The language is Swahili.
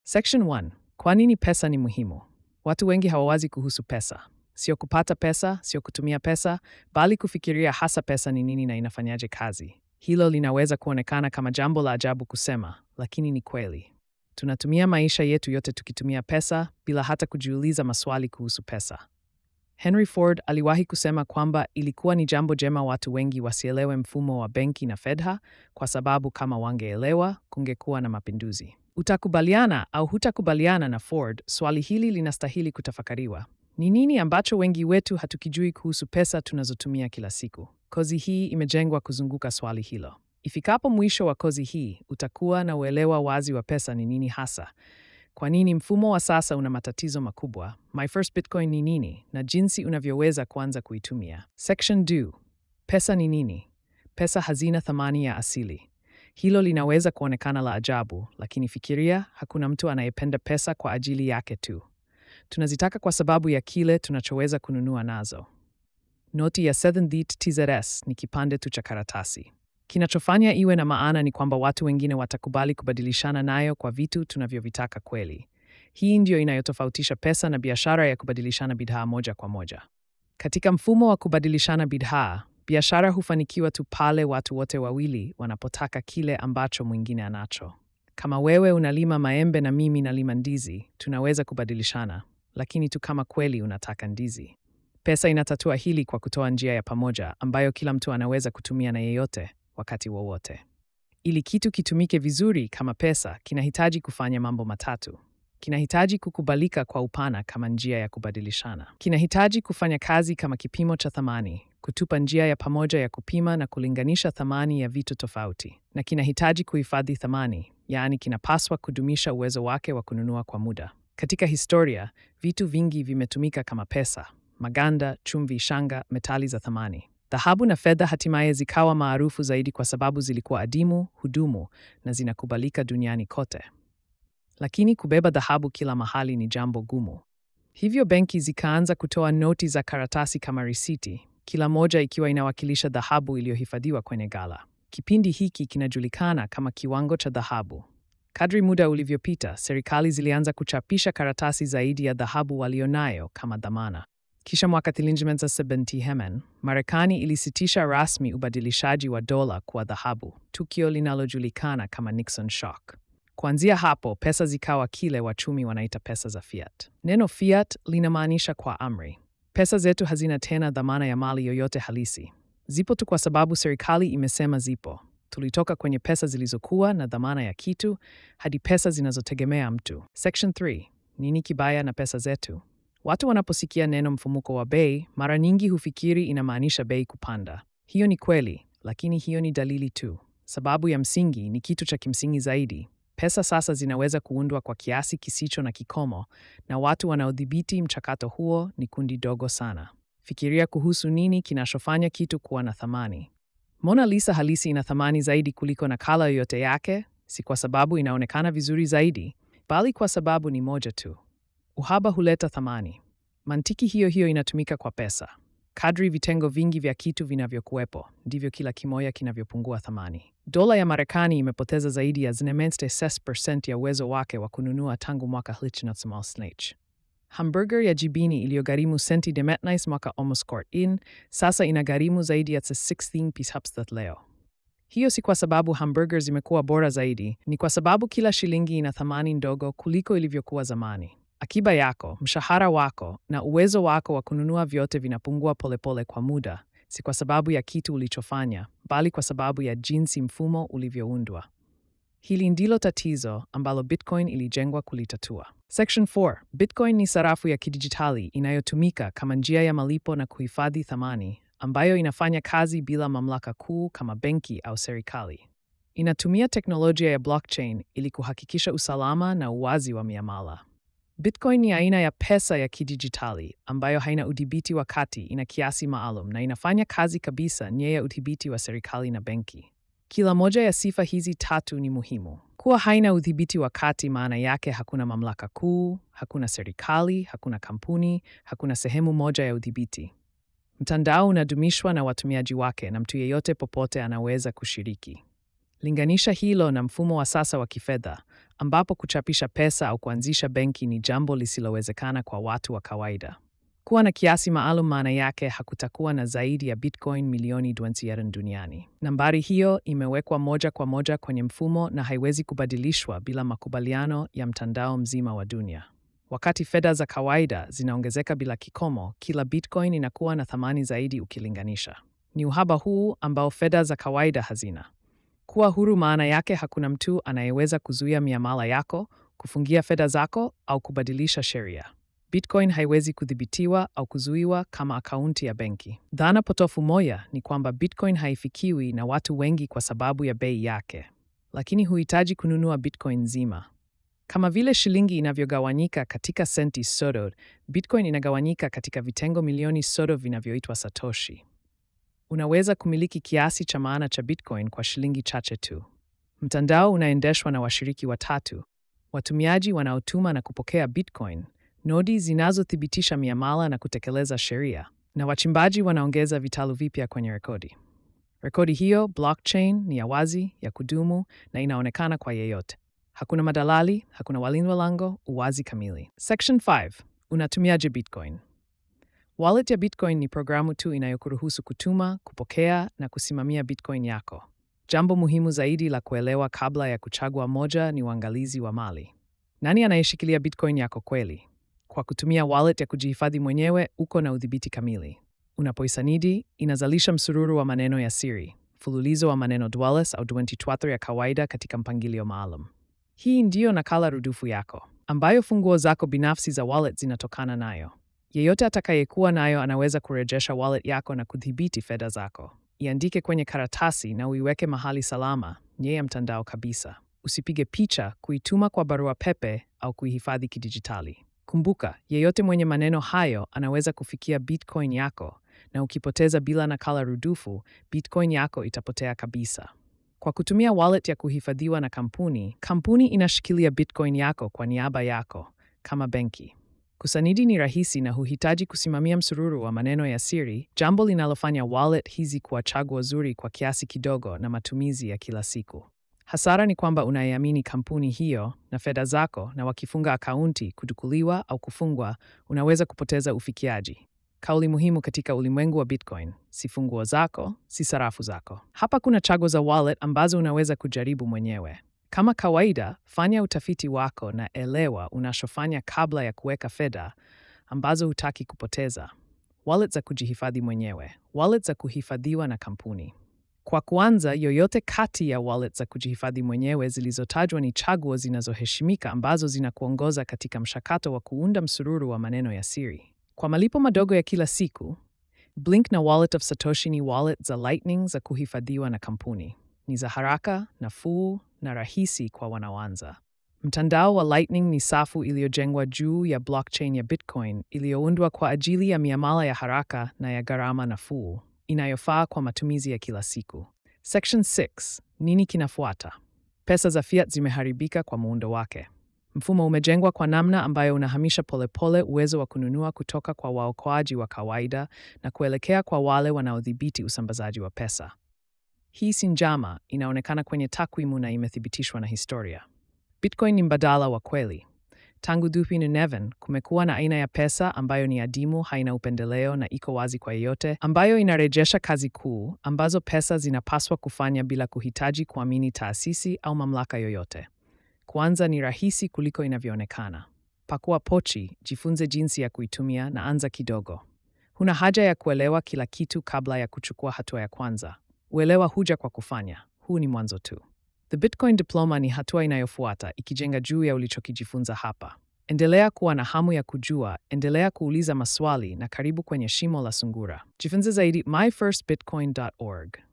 Section 1. Kwa nini pesa ni muhimu? Watu wengi hawawazi kuhusu pesa. Sio kupata pesa, sio kutumia pesa, bali kufikiria hasa pesa ni nini na inafanyaje kazi. Hilo linaweza kuonekana kama jambo la ajabu kusema, lakini ni kweli. Tunatumia maisha yetu yote tukitumia pesa bila hata kujiuliza maswali kuhusu pesa. Henry Ford aliwahi kusema kwamba ilikuwa ni jambo jema watu wengi wasielewe mfumo wa benki na fedha kwa sababu kama wangeelewa kungekuwa na mapinduzi. Utakubaliana au hutakubaliana na Ford? Swali hili linastahili kutafakariwa. Ni nini ambacho wengi wetu hatukijui kuhusu pesa tunazotumia kila siku? Kozi hii imejengwa kuzunguka swali hilo. Ifikapo mwisho wa kozi hii, utakuwa na uelewa wazi wa pesa ni nini hasa, kwa nini mfumo wa sasa una matatizo makubwa, My First Bitcoin ni nini, na jinsi unavyoweza kuanza kuitumia. Section 2. Pesa ni nini? Pesa hazina thamani ya asili. Hilo linaweza kuonekana la ajabu, lakini fikiria, hakuna mtu anayependa pesa kwa ajili yake tu. Tunazitaka kwa sababu ya kile tunachoweza kununua nazo. Noti ya 7th TZS ni kipande tu cha karatasi. Kinachofanya iwe na maana ni kwamba watu wengine watakubali kubadilishana nayo kwa vitu tunavyovitaka kweli. Hii ndiyo inayotofautisha pesa na biashara ya kubadilishana bidhaa moja kwa moja. Katika mfumo wa kubadilishana bidhaa, biashara hufanikiwa tu pale watu wote wawili wanapotaka kile ambacho mwingine anacho. Kama wewe unalima maembe na mimi nalima ndizi, tunaweza kubadilishana, lakini tu kama kweli unataka ndizi. Pesa inatatua hili kwa kutoa njia ya pamoja ambayo kila mtu anaweza kutumia na yeyote wakati wowote. Ili kitu kitumike vizuri kama pesa, kinahitaji kufanya mambo matatu. Kinahitaji kukubalika kwa upana kama njia ya kubadilishana. Kinahitaji kufanya kazi kama kipimo cha thamani, kutupa njia ya pamoja ya kupima na kulinganisha thamani ya vitu tofauti. Na kinahitaji kuhifadhi thamani, yaani kinapaswa kudumisha uwezo wake wa kununua kwa muda. Katika historia, vitu vingi vimetumika kama pesa: maganda, chumvi, shanga, metali za thamani. Dhahabu na fedha hatimaye zikawa maarufu zaidi kwa sababu zilikuwa adimu, hudumu na zinakubalika duniani kote. Lakini kubeba dhahabu kila mahali ni jambo gumu. Hivyo benki zikaanza kutoa noti za karatasi kama risiti, kila moja ikiwa inawakilisha dhahabu iliyohifadhiwa kwenye ghala. Kipindi hiki kinajulikana kama kiwango cha dhahabu. Kadri muda ulivyopita, serikali zilianza kuchapisha karatasi zaidi ya dhahabu walionayo kama dhamana. Kisha mwaka 1970 Marekani ilisitisha rasmi ubadilishaji wa dola kwa dhahabu, tukio linalojulikana kama Nixon Shock. Kuanzia hapo, pesa zikawa kile wachumi wanaita pesa za fiat. Neno fiat linamaanisha kwa amri. Pesa zetu hazina tena dhamana ya mali yoyote halisi. Zipo tu kwa sababu serikali imesema zipo. Tulitoka kwenye pesa zilizokuwa na dhamana ya kitu hadi pesa zinazotegemea mtu. Section 3. Nini kibaya na pesa zetu? Watu wanaposikia neno mfumuko wa bei, mara nyingi hufikiri inamaanisha bei kupanda. Hiyo ni kweli, lakini hiyo ni dalili tu. Sababu ya msingi ni kitu cha kimsingi zaidi. Pesa sasa zinaweza kuundwa kwa kiasi kisicho na kikomo, na watu wanaodhibiti mchakato huo ni kundi dogo sana. Fikiria kuhusu nini kinachofanya kitu kuwa na thamani. Mona Lisa halisi ina thamani zaidi kuliko nakala yoyote yake, si kwa sababu inaonekana vizuri zaidi, bali kwa sababu ni moja tu. Uhaba huleta thamani. Mantiki hiyo hiyo inatumika kwa pesa. Kadri vitengo vingi vya kitu vinavyokuwepo, ndivyo kila kimoja kinavyopungua thamani. Dola ya Marekani imepoteza zaidi ya 96% ya uwezo wake wa kununua tangu mwaka 1990. Hamburger ya jibini iliyogharimu senti 19 mwaka in sasa inagharimu zaidi ya 16 pishapstat leo. Hiyo si kwa sababu hamburger zimekuwa bora zaidi, ni kwa sababu kila shilingi ina thamani ndogo kuliko ilivyokuwa zamani. Akiba yako, mshahara wako na uwezo wako wa kununua vyote vinapungua polepole kwa muda, si kwa sababu ya kitu ulichofanya, bali kwa sababu ya jinsi mfumo ulivyoundwa. Hili ndilo tatizo ambalo Bitcoin ilijengwa kulitatua. Section 4. Bitcoin ni sarafu ya kidijitali inayotumika kama njia ya malipo na kuhifadhi thamani, ambayo inafanya kazi bila mamlaka kuu kama benki au serikali. Inatumia teknolojia ya blockchain ili kuhakikisha usalama na uwazi wa miamala. Bitcoin ni aina ya pesa ya kidijitali ambayo haina udhibiti wa kati, ina kiasi maalum na inafanya kazi kabisa nje ya udhibiti wa serikali na benki. Kila moja ya sifa hizi tatu ni muhimu. Kuwa haina udhibiti wa kati maana yake hakuna mamlaka kuu, hakuna serikali, hakuna kampuni, hakuna sehemu moja ya udhibiti. Mtandao unadumishwa na watumiaji wake na mtu yeyote popote anaweza kushiriki. Linganisha hilo na mfumo wa sasa wa kifedha ambapo kuchapisha pesa au kuanzisha benki ni jambo lisilowezekana kwa watu wa kawaida. Kuwa na kiasi maalum maana yake hakutakuwa na zaidi ya Bitcoin milioni 20 duniani. Nambari hiyo imewekwa moja kwa moja kwenye mfumo na haiwezi kubadilishwa bila makubaliano ya mtandao mzima wa dunia. Wakati fedha za kawaida zinaongezeka bila kikomo, kila Bitcoin inakuwa na thamani zaidi ukilinganisha. Ni uhaba huu ambao fedha za kawaida hazina. Kuwa huru maana yake hakuna mtu anayeweza kuzuia miamala yako, kufungia fedha zako au kubadilisha sheria. Bitcoin haiwezi kudhibitiwa au kuzuiwa kama akaunti ya benki. Dhana potofu moja ni kwamba Bitcoin haifikiwi na watu wengi kwa sababu ya bei yake, lakini huhitaji kununua Bitcoin nzima. Kama vile shilingi inavyogawanyika katika senti sodo, Bitcoin inagawanyika katika vitengo milioni sodo vinavyoitwa Satoshi. Unaweza kumiliki kiasi cha maana cha Bitcoin kwa shilingi chache tu. Mtandao unaendeshwa na washiriki watatu: watumiaji wanaotuma na kupokea Bitcoin, nodi zinazothibitisha miamala na kutekeleza sheria, na wachimbaji wanaongeza vitalu vipya kwenye rekodi. Rekodi hiyo blockchain ni ya wazi, ya kudumu na inaonekana kwa yeyote. Hakuna madalali, hakuna walinda lango, uwazi kamili. Section 5. Unatumiaje Bitcoin? Wallet ya Bitcoin ni programu tu inayokuruhusu kutuma, kupokea na kusimamia Bitcoin yako. Jambo muhimu zaidi la kuelewa kabla ya kuchagua moja ni uangalizi wa mali. Nani anayeshikilia Bitcoin yako kweli? Kwa kutumia wallet ya kujihifadhi mwenyewe, uko na udhibiti kamili. Unapoisanidi, inazalisha msururu wa maneno ya siri, mfululizo wa maneno dweless au 24 ya kawaida katika mpangilio maalum. Hii ndiyo nakala rudufu yako, ambayo funguo zako binafsi za wallet zinatokana nayo. Yeyote atakayekuwa nayo anaweza kurejesha wallet yako na kudhibiti fedha zako. Iandike kwenye karatasi na uiweke mahali salama, nje ya mtandao kabisa. Usipige picha, kuituma kwa barua pepe au kuihifadhi kidijitali. Kumbuka, yeyote mwenye maneno hayo anaweza kufikia Bitcoin yako, na ukipoteza bila nakala rudufu, Bitcoin yako itapotea kabisa. Kwa kutumia wallet ya kuhifadhiwa na kampuni, kampuni inashikilia Bitcoin yako kwa niaba yako kama benki. Kusanidi ni rahisi na huhitaji kusimamia msururu wa maneno ya siri, jambo linalofanya wallet hizi kuwa chaguo zuri kwa kiasi kidogo na matumizi ya kila siku. Hasara ni kwamba unaiamini kampuni hiyo na fedha zako, na wakifunga akaunti, kudukuliwa au kufungwa, unaweza kupoteza ufikiaji. Kauli muhimu katika ulimwengu wa Bitcoin: si funguo zako, si sarafu zako. Hapa kuna chaguo za wallet ambazo unaweza kujaribu mwenyewe. Kama kawaida, fanya utafiti wako na elewa unachofanya kabla ya kuweka fedha ambazo hutaki kupoteza. Wallet za kujihifadhi mwenyewe, wallet za kuhifadhiwa na kampuni. Kwa kuanza, yoyote kati ya wallet za kujihifadhi mwenyewe zilizotajwa ni chaguo zinazoheshimika ambazo zinakuongoza katika mchakato wa kuunda msururu wa maneno ya siri. Kwa malipo madogo ya kila siku, Blink na Wallet of Satoshi ni wallet za Lightning za kuhifadhiwa na kampuni. Ni za haraka, nafuu na rahisi kwa wanaoanza. Mtandao wa Lightning ni safu iliyojengwa juu ya blockchain ya Bitcoin iliyoundwa kwa ajili ya miamala ya haraka na ya gharama nafuu inayofaa kwa matumizi ya kila siku. Section 6. Nini kinafuata? Pesa za fiat zimeharibika kwa muundo wake. Mfumo umejengwa kwa namna ambayo unahamisha polepole uwezo wa kununua kutoka kwa waokoaji wa kawaida na kuelekea kwa wale wanaodhibiti usambazaji wa pesa. Hii si njama, inaonekana kwenye takwimu na imethibitishwa na historia. Bitcoin ni mbadala wa kweli. Tangu 2011 kumekuwa na aina ya pesa ambayo ni adimu, haina upendeleo na iko wazi kwa yeyote, ambayo inarejesha kazi kuu ambazo pesa zinapaswa kufanya bila kuhitaji kuamini taasisi au mamlaka yoyote. Kwanza, ni rahisi kuliko inavyoonekana. Pakua pochi, jifunze jinsi ya kuitumia na anza kidogo. Huna haja ya kuelewa kila kitu kabla ya kuchukua hatua ya kwanza. Uelewa huja kwa kufanya. Huu ni mwanzo tu. The Bitcoin Diploma ni hatua inayofuata, ikijenga juu ya ulichokijifunza hapa. Endelea kuwa na hamu ya kujua, endelea kuuliza maswali na karibu kwenye shimo la sungura. Jifunze zaidi myfirstbitcoin.org.